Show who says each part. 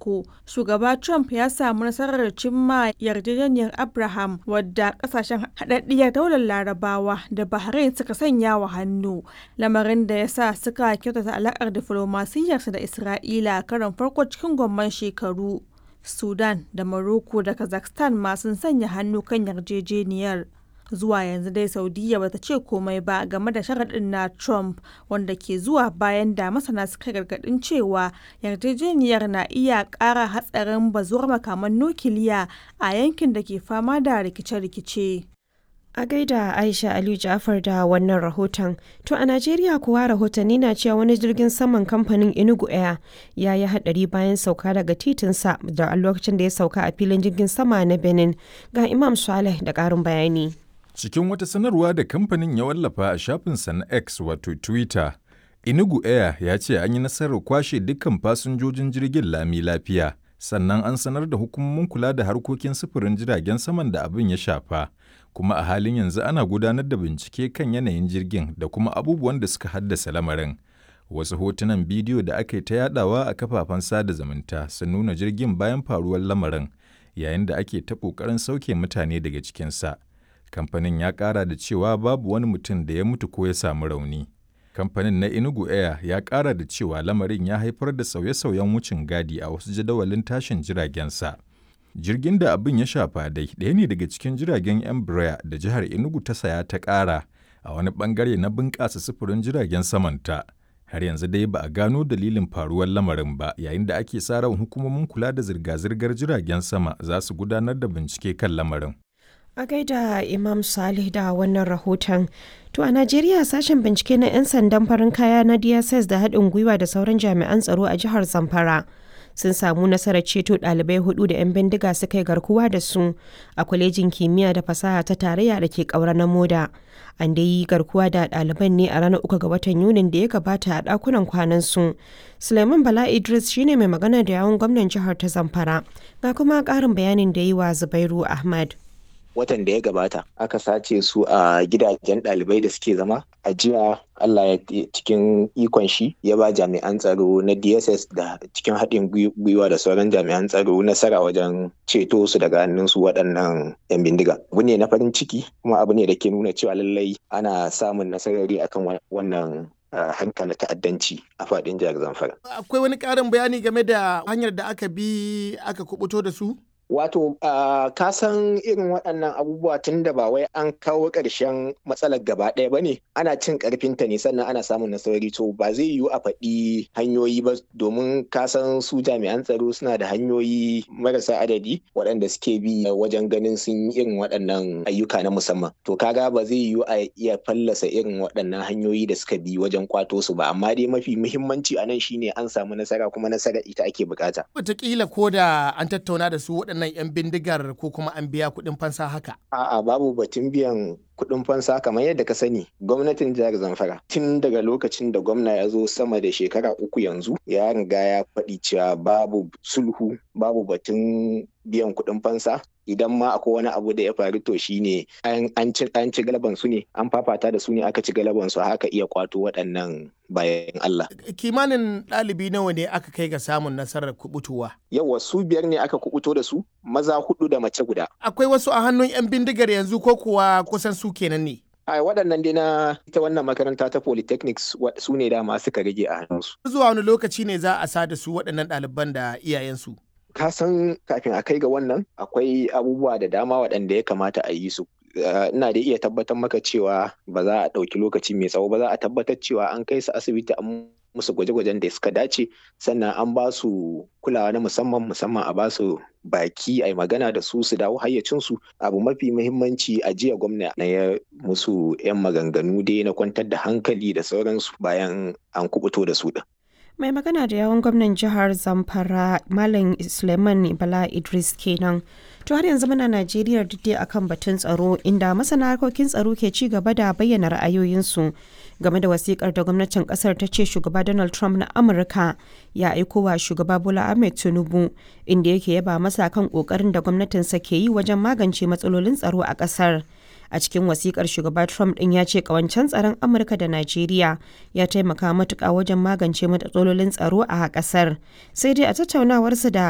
Speaker 1: farko, shugaba Trump ya samu nasarar cimma yarjejeniyar Abraham wadda kasashen haɗaɗɗiyar daular Larabawa da Bahrain suka sanya wa hannu, lamarin da ya sa suka kyautata alaƙar diflomasiyyarsu da Isra'ila karon farko cikin gwamman shekaru. Sudan da Morocco da Kazakhstan ma sun sanya hannu kan yarjejeniyar. Zuwa yanzu dai Saudiyya bata ce komai ba game da sharaɗin na Trump wanda ke zuwa bayan da masana suka gargaɗin cewa yarjejeniyar na iya ƙara hatsarin bazuwar makaman nukiliya a yankin da ke fama da rikice-rikice.
Speaker 2: A gaida Aisha Aliyu Ja'far da wannan rahoton. To a Najeriya kuwa rahotanni na cewa wani jirgin saman kamfanin Enugu Air ya yi hadari bayan sauka daga titinsa da lokacin da ya sauka a filin jirgin sama na Benin. Ga Imam Saleh da ƙarin bayani.
Speaker 3: Cikin wata sanarwa da kamfanin ya wallafa a shafinsa na X wato Twitter, Enugu Air ya ce an yi nasarar kwashe dukkan fasinjojin jirgin lami lafiya. Sannan an sanar da hukumomin kula da harkokin sufurin jiragen saman da abin ya shafa. kuma a halin yanzu ana gudanar da bincike kan yanayin jirgin da kuma abubuwan da suka haddasa lamarin. Wasu hotunan bidiyo da aka yi ta yadawa a kafafen sada zumunta sun nuna jirgin bayan faruwar lamarin yayin da ake ta ƙoƙarin sauke mutane daga cikinsa. Kamfanin ya ƙara da cewa babu wani mutum da ya mutu ko ya samu rauni. Kamfanin na Enugu Air ya ƙara da cewa lamarin ya haifar da sauye-sauyen wucin gadi a wasu jadawalin tashin jiragensa. jirgin da abin ya shafa dai ɗaya ne daga cikin jiragen embraer da jihar enugu ta saya ta ƙara a wani ɓangare na bunƙasa sufurin jiragen samanta har yanzu dai ba a gano dalilin faruwar lamarin ba yayin da ake sa ran hukumomin kula da zirga-zirgar jiragen sama za su gudanar da bincike kan lamarin
Speaker 2: A gaida Imam Salih da wannan rahoton. To a Najeriya sashen bincike na 'yan sandan farin kaya na DSS da haɗin gwiwa da sauran jami'an tsaro a jihar Zamfara. sun samu nasarar ceto ɗalibai hudu da 'yan bindiga suka yi garkuwa da su a kwalejin kimiyya da fasaha ta tarayya da ke ƙaura na moda an da yi garkuwa da ɗaliban ne a ranar uku ga watan yunin da ya gabata a ɗakunan kwanan su suleiman bala idris shine mai magana da yawun gwamnan jihar ta zamfara ga kuma ƙarin bayanin da yi wa zubairu ahmad
Speaker 4: watan da ya gabata aka sace su a gidajen ɗalibai da suke zama a jiya Allah ya cikin ikon shi ya ba jami'an tsaro na DSS da cikin haɗin gwiwa da sauran jami'an tsaro nasara wajen ceto su daga hannun su waɗannan 'yan bindiga. Abu ne na farin ciki kuma abu ne da ke nuna cewa lallai ana samun nasarori akan wannan harka na ta'addanci a faɗin jihar Zamfara.
Speaker 5: Akwai wani ƙarin bayani game da hanyar da aka bi aka kubuto da su?
Speaker 4: Wato, uh, ka san irin waɗannan abubuwa tun da ba wai an kawo ƙarshen matsalar gaba ɗaya ba ne, ana cin ƙarfinta ne sannan ana samun nasarori to ba zai yiwu a faɗi hanyoyi ba domin ka san su jami'an tsaro suna da hanyoyi marasa adadi waɗanda suke bi wajen ganin sun yi irin waɗannan ayyuka na musamman. To kaga ba zai yiwu a iya fallasa irin waɗannan hanyoyi da suka bi wajen kwato su ba, amma dai mafi muhimmanci a nan shine an samu nasara kuma nasara ita ake bukata.
Speaker 5: Wataƙila ko da an tattauna da su waɗannan waɗannan 'yan bindigar ko kuma an biya kuɗin fansa haka?
Speaker 4: A'a babu batun biyan kuɗin fansa kamar yadda ka sani gwamnatin jihar Zamfara tun daga lokacin da gwamna ya zo sama da shekara uku yanzu ya riga ya faɗi cewa babu sulhu babu batun biyan kuɗin fansa idan ma akwai wani abu da ya faru to shine an ci an ci galaban su ne an fafata da su ne aka ci galaban su haka iya kwato waɗannan bayan Allah.
Speaker 5: Kimanin ɗalibi nawa ne aka kai ga samun nasarar kubutuwa?
Speaker 4: Yawa su biyar ne aka kubuto da su maza hudu da mace guda.
Speaker 5: Akwai wasu a hannun 'yan bindigar yanzu ko kuwa kusan su kenan ne?
Speaker 4: a waɗannan dai na ita wannan makaranta ta polytechnics su ne dama suka rage a hannunsu.
Speaker 5: Zuwa wani lokaci ne za a sa da su waɗannan ɗaliban da iyayensu?
Speaker 4: ka san kafin a kai ga wannan akwai abubuwa da dama waɗanda ya kamata a yi su ina da iya tabbatar maka cewa ba za a ɗauki lokaci mai tsawo ba za a tabbatar cewa an kai su asibiti an musu gwaje-gwajen da suka dace sannan an ba su kulawa na musamman musamman a ba su baki a magana da su su dawo hayyacinsu abu mafi muhimmanci a jiya gwamna na ya musu 'yan maganganu dai na kwantar da hankali da sauransu bayan an kubuto da su din.
Speaker 2: mai magana da yawon gwamnan jihar zamfara malam suleiman bala idris kenan to har yanzu muna najeriya duk akan batun tsaro inda masana harkokin tsaro ke ci gaba da bayyana ra'ayoyinsu game da wasikar da gwamnatin kasar ta ce shugaba donald trump na amurka ya aiko wa shugaba bola ahmed tinubu inda yake yaba masa kan kokarin da gwamnatinsa ke yi wajen magance matsalolin tsaro a kasar a cikin wasikar shugaba trump din ya ce kawancen tsaron amurka da najeriya ya taimaka matuka wajen magance matsalolin tsaro a kasar sai dai a tattaunawarsa da